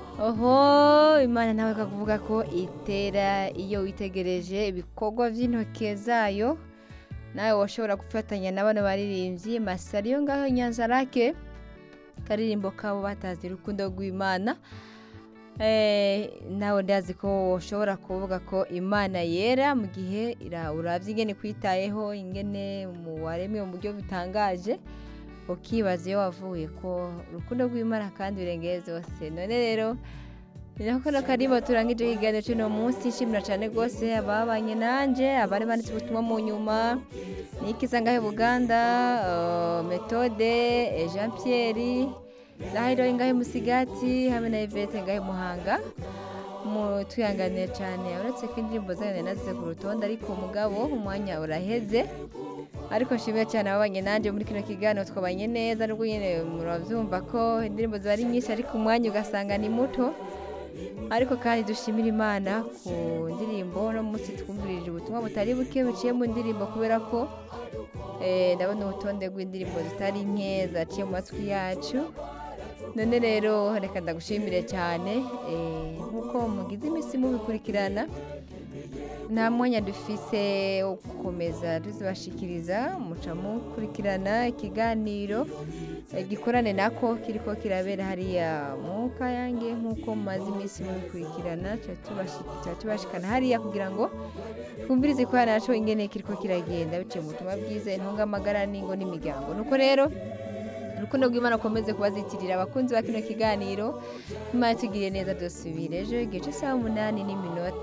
oho imana nawe kakuvuga ko itera iyo witegereje ibikorwa by'intoke zayo nawe washobora gufatanya na bano baririmbyi masari yo ngaho nyanza rake karirimbo kabo batazi urukundo rw'imana Eh, nawe ndazi ko ushobora kuvuga ko imana yera mu gihe ira- urabye ingene kwitayeho ingene mu waremwe mu buryo butangaje ukibaza iyo wavuye ko urukundo rw'imana kandi birengeye zose none rero ni nako kano karimbo turangije ikiganiro cy'uno munsi nshimira cyane rwose ababanye nanje abari banditse ubutumwa mu nyuma nikiza ngahe buganda eh, metode eh, jean pierre Lahiro ngahe musigati hamwe na Yvette ngahe muhanga mu tuyanganiye cyane uretse ko indirimbo zanjye nazize ku rutonde ariko mugabo umwanya uraheze ariko nshimiye cyane ababanye nanjye muri kino kiganiro twabanye neza nubwo nyine murabyumva ko indirimbo ziba ari nyinshi ariko umwanya ugasanga ni muto ariko kandi dushimira imana ku ndirimbo no munsi twumvirije ubutumwa butari buke buciye mu ndirimbo kubera ko eh, ndabona urutonde rw'indirimbo zitari nke zaciye mu matwi yacu none rero reka ndagushimire cyane eh, nk'uko mugize iminsi mubikurikirana nta mwanya dufise wo gukomeza tuzibashikiriza muca mukurikirana ikiganiro eh, gikorane nako kiriko kirabera hariya mu kayange nk'uko mumaze iminsi mubikurikirana tuba tubashi- tuba tubashikana hariya kugira ngo twumvirize ko naco ingene kiriko kiragenda biciye mu butumwa bwiza intungamagara n'ingo n'imiryango nuko rero urukundo rw'imana ukomeze kubazitirira abakunzi ba kino kiganiro imana itugiriye neza dusubire ejo igihe cy'isaha umunani n'iminota